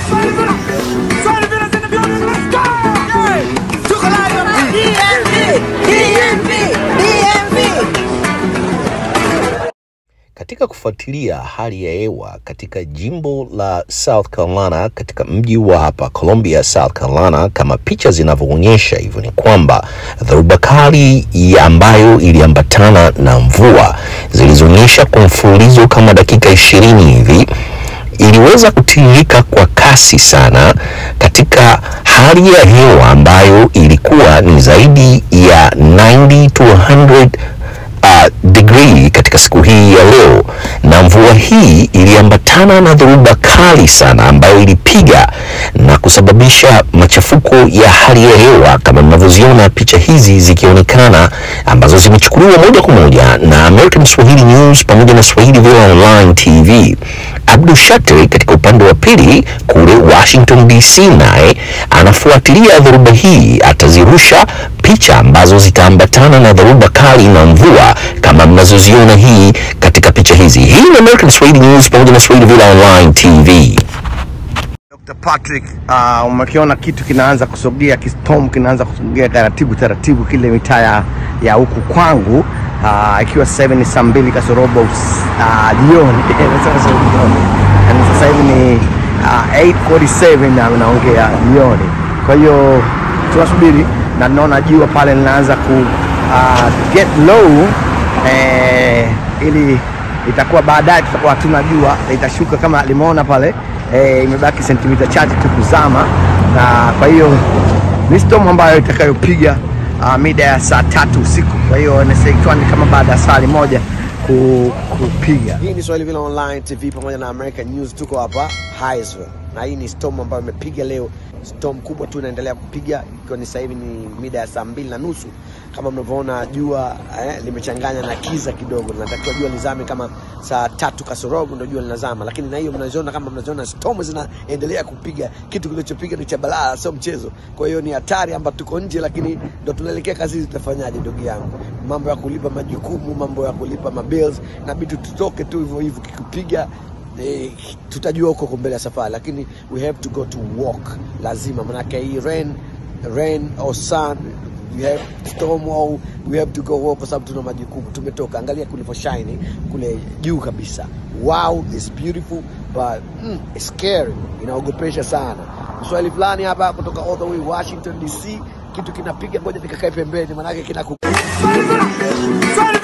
Katika kufuatilia hali ya hewa katika jimbo la South Carolina, katika mji wa hapa Columbia, South Carolina, kama picha zinavyoonyesha hivyo, ni kwamba dhoruba kali ya ambayo iliambatana na mvua zilizoonyesha kwa mfululizo kama dakika ishirini hivi iliweza kutiririka kwa kasi sana katika hali ya hewa ambayo ilikuwa ni zaidi ya 90 to 100 uh, degree katika siku hii ya leo, na mvua hii iliambatana na dhoruba kali sana ambayo ilipiga na kusababisha machafuko ya hali ya hewa kama mnavyoziona picha hizi zikionekana, ambazo zimechukuliwa moja kwa moja na American Swahili News pamoja na Swahili Villa Online TV. Abdul Shatri katika upande wa pili kule Washington DC, naye anafuatilia dhoruba hii, atazirusha picha ambazo zitaambatana na dhoruba kali na mvua kama mnazoziona hii katika picha hizi. Hii ni American Swahili News pamoja na Swahili Villa Online TV. Dr. Patrick, uh, umekiona kitu kinaanza kusogea, kistorm kinaanza kusogea taratibu taratibu kile mitaa ya- ya huku kwangu uh, ikiwa sasa hivi ni saa mbili kasorobo us- uh, jioni Nasema sasa jioni. Yaani sasa hivi ni uh, 8:47 na naongea jioni. Kwa hiyo tunasubiri na naona jua pale linaanza ku uh, get low eh, ili itakuwa baadaye tutakuwa hatuna jua itashuka kama limeona pale eh, imebaki sentimita chache tu kuzama, na kwa hiyo ni storm ambayo itakayopiga uh, mida ya saa tatu usiku. Kwa hiyo ikiwa ni kama baada ya saa moja ku, kupiga. Hii ni Swahili Villa Online TV pamoja na American News. Tuko hapa Highsville na hii ni storm ambayo imepiga leo, storm kubwa tu inaendelea kupiga, ikiwa ni sasa hivi ni mida ya saa mbili na nusu. Kama mnavyoona jua eh, limechanganya na kiza kidogo, linatakiwa jua lizame kama saa tatu kasorobo ndio jua linazama, lakini na hiyo mnaziona kama mnaziona storm zinaendelea kupiga. Kitu kilichopiga ni cha balaa, sio mchezo. Kwa hiyo ni hatari ambapo tuko nje, lakini ndo tunaelekea kazini. Tutafanyaje ndugu yangu? Mambo ya kulipa majukumu, mambo ya kulipa mabills, inabidi tutoke tu hivyo hivyo, kikupiga eh, tutajua huko mbele ya safari, lakini we have to go to walk, lazima manake hii rain rain or sun we have storm au we have to go walk, kwa sababu tuna majukumu. Tumetoka, angalia kulivyo shine kule juu kabisa. Wow, it's beautiful but mm, it's scary, inaogopesha sana. Mswahili fulani hapa kutoka all the way Washington DC, kitu kinapiga, ngoja nikakae pembeni, manake kinaku Sorry,